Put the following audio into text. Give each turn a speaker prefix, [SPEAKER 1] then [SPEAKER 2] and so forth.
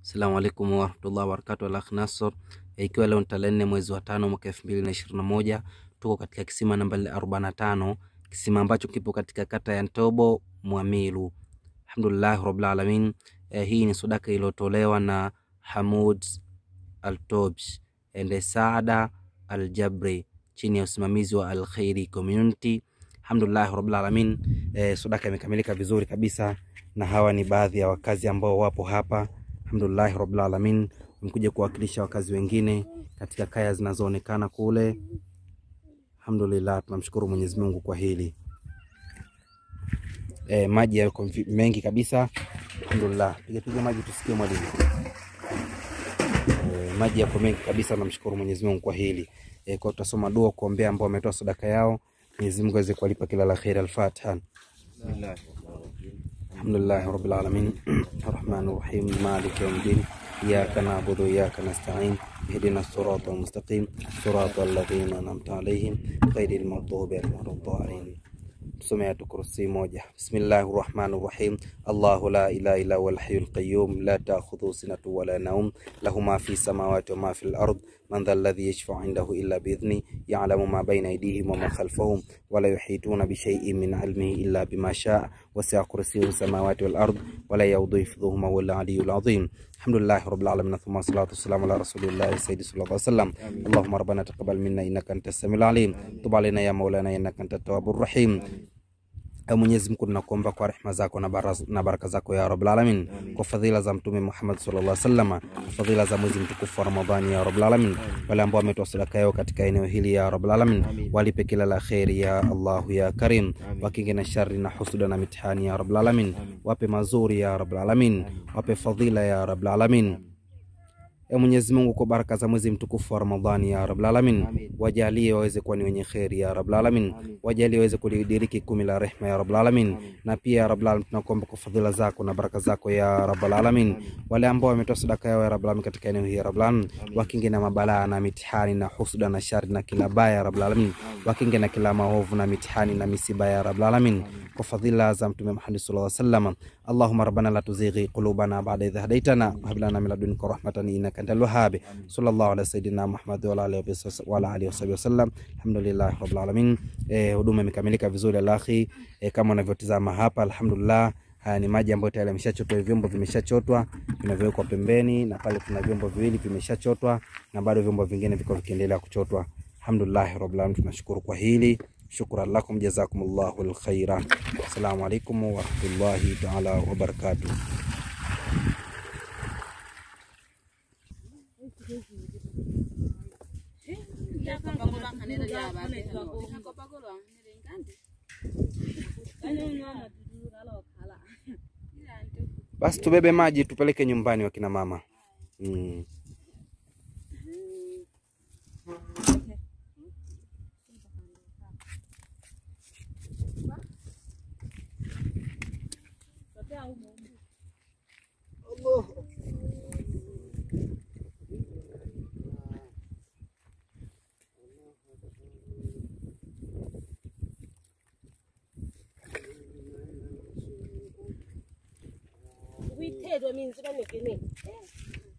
[SPEAKER 1] Assalamu alaikum warahmatullahi wabarakatuh. Al-Akh Nassor, ikiwa leo ni tarehe nne mwezi wa tano mwaka elfu mbili na ishirini na moja tuko katika kisima namba arobaini na tano kisima ambacho kipo katika kata ya Ntobo Mwamilu. Alhamdulillah rabbil alamin. Eh, hii ni sadaka iliyotolewa na Hamud Altobs and Saada Aljabri chini ya usimamizi wa Alkhairi Community. Alhamdulillah rabbil alamin. Eh, sadaka imekamilika vizuri kabisa, na hawa ni baadhi ya wakazi ambao wapo hapa Alhamdulillahi rabbil alamin, wamekuja kuwakilisha wakazi wengine katika kaya zinazoonekana kule. Alhamdulillah, tunamshukuru Mwenyezi Mungu kwa hili. E, maji yako mengi kabisa. Alhamdulillah, piga piga maji tusikie mwalimu. E, maji yako mengi kabisa, namshukuru Mwenyezi Mungu kwa hili. E, kwa tutasoma dua kuombea ambao wametoa sadaka yao, Mwenyezi Mungu aweze kuwalipa kila la kheri. Al-Fatiha. Alhamdulillahi rabbil alamin arrahmani rahim maliki yawmiddin iyyaka na'budu wa iyyaka nasta'in ihdina sirata almustaqim sirata alladhina an'amta alayhim ghayril maghdubi alayhim waladdallin. Tusome Ayatul Kursi moja. Bismillahir Rahmanir Rahim. Allahu la ilaha illa huwal hayyul qayyum la ta'khudhuhu sinatun wa la nawm lahu ma fi samawati wa ma fil ard man dhal ladhi yashfa'u indahu illa bi idhni ya'lamu ma bayna aydihim wa ma khalfahum wa la yuhituna bi shay'in min 'ilmihi illa bima sha'a wasi'a kursiyyuhu samawati wal ard wa la ya'uduhu hifdhuhuma wa huwal 'aliyyul 'azim. Alhamdulillahi rabbil alamin thumma salatu wassalamu ala rasulillahi sayyidi sallallahu alaihi wasallam. Allahumma rabbana taqabbal minna innaka antas samiul alim tub alaina ya maulana innaka antat tawwabur rahim. Ewe Mwenyezi Mungu tunakuomba kwa rehema zako na, baraz, na baraka zako ya Rabbul Alamin, kwa fadhila za Mtume Muhammad sallallahu alaihi wasallam, kwa fadhila za mwezi mtukufu wa Ramadhani ya Rabbul Alamin, wale ambao wametoa sadaka yao katika eneo hili ya Rabbul Alamin, walipe kila la kheri ya Allahu ya Karim, wakinge na shari na husuda na mitihani ya Rabbul Alamin, wape mazuri ya Rabbul Alamin, wape fadhila ya Rabbul Alamin. E Mwenyezi Mungu, kwa baraka za mwezi mtukufu wa Ramadhani ya Rabbul Alamin, wajalie waweze kuwa ni wenye kheri ya Rabbul Alamin, wajalie waweze kulidiriki kumi la rehma ya Rabbul Alamin. Na pia ya Rabbul Alamin, tunakuomba kwa fadhila zako na baraka zako ya Rabbul Alamin, wale ambao wametoa sadaka yao ya Rabbul Alamin katika eneo hili ya Rabbul Alamin, wakinge na mabalaa na mitihani na husuda na shari na kila baya ya Rabbul Alamin, wakinge na kila maovu na mitihani na misiba ya Rabbul Alamin, kwa fadhila za Mtume Muhammad sallallahu alaihi wasallam. Allahumma rabbana la tuzighi qulubana ba'da idh hadaytana wa hab lana min ladunka rahmatan innaka antal wahhab. Sallallahu ala sayidina Muhammad wa ala alihi wasahbihi wasallam. Alhamdulillah rabbil alamin. Eh, huduma imekamilika vizuri alakhi. Eh, kama unavyotazama hapa alhamdulillah. Haya ni maji ambayo tayari yameshachotwa, vyombo vimeshachotwa vinavyowekwa pembeni, na pale kuna vyombo viwili vimeshachotwa na bado vyombo vingine viko vikiendelea kuchotwa. Alhamdulillah rabbil alamin, tunashukuru kwa hili. Shukran lakum jazakumullahu alkhaira. Assalamu alaikum warahmatullahi taala wabarakatuh. Basi tubebe maji tupeleke nyumbani wakina mama mm.
[SPEAKER 2] withelwe mina sibanekene